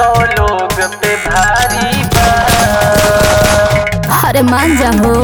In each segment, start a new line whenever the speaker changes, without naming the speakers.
सौ लोग पे भारी बा
अरे मान जा हो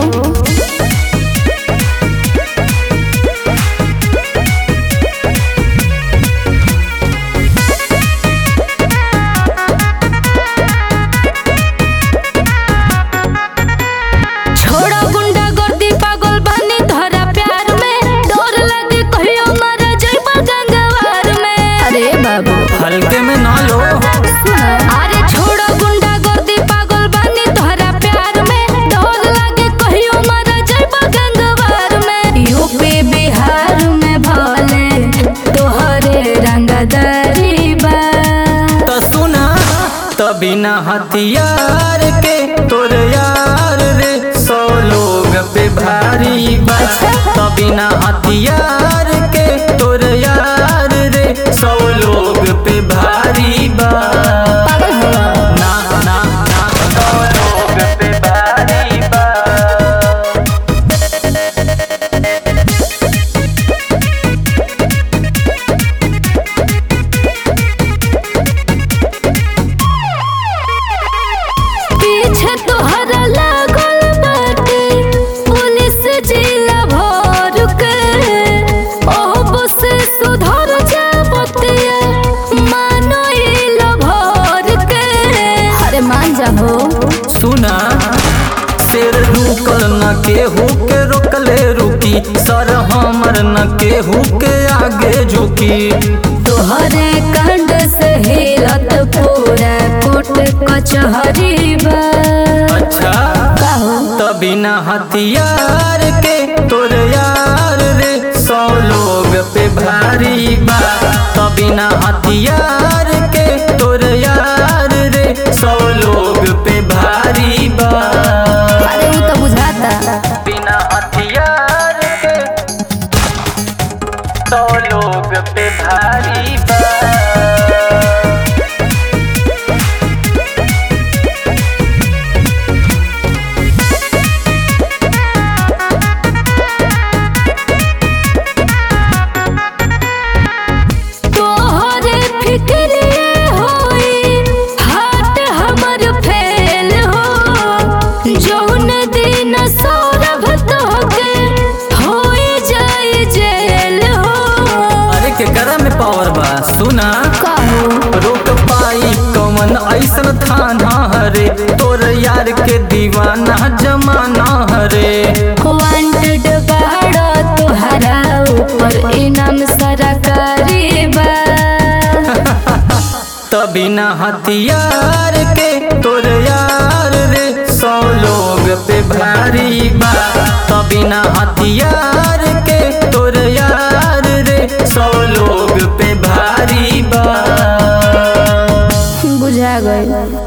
छोड़ो गुंडा गर्दी पागल बानी धरा प्यार में डर लगे कहियो मर जाइबा गंगवार में अरे बाबू
हल्के में ना लो
अरे छोड़ो गुंडा गर्दी पागल बानी धरा प्यार में डर लगे कहियो मर जाइबा गंगवार में यूपी बिहार में भले तोहरे रंगदारी बा
तो सुना तभी ना हथियार के तोर यार रे सौ लोग पे भारी बा तभी ना हथियार के तोर यार रे सौ लोग पे भारी बा
पागल हो
ना ना ना सौ लोग पे भारी बा
पीछे तोहरा लागल बाटे पुलिस जिला भर के ओब से सुधर जा बतिया मानो इल भर के अरे मान जा हो
सुना शेर रुकल न केहू के रोकले रुकी सर हमर न केहू के आगे झुकी
तोहरे कंड से हिलत पूरा कोट कचहरी बा
अच्छा
कहो
तभी ना हथियार के तोर यार रे सौ लोग पे भारी बा तभी ना हथियार के तोर यार रे सौ लोग पे भारी बा
अरे वो तो बुझाता
बिना हथियार के सौ लोग पे भारी बा
तोहरे फिक्रिए होई हाथ हमर फेल हो जौन दिन सौरभ तोहके होई जाई जेल हो
अरे के करा में पावर बा सुना
कहो
रोक पाई कौन ऐसन थाना हरे तोर यार के दीवाना जमाना हरे
वांटेड बाड़ा तोहरा ऊपर इनाम सरकारी बा
तभी ना हथियार के तोर यार रे सौ लोग पे भारी बा तभी ना हथियार के तोर यार रे सौ लोग पे भारी बा
बुझा गई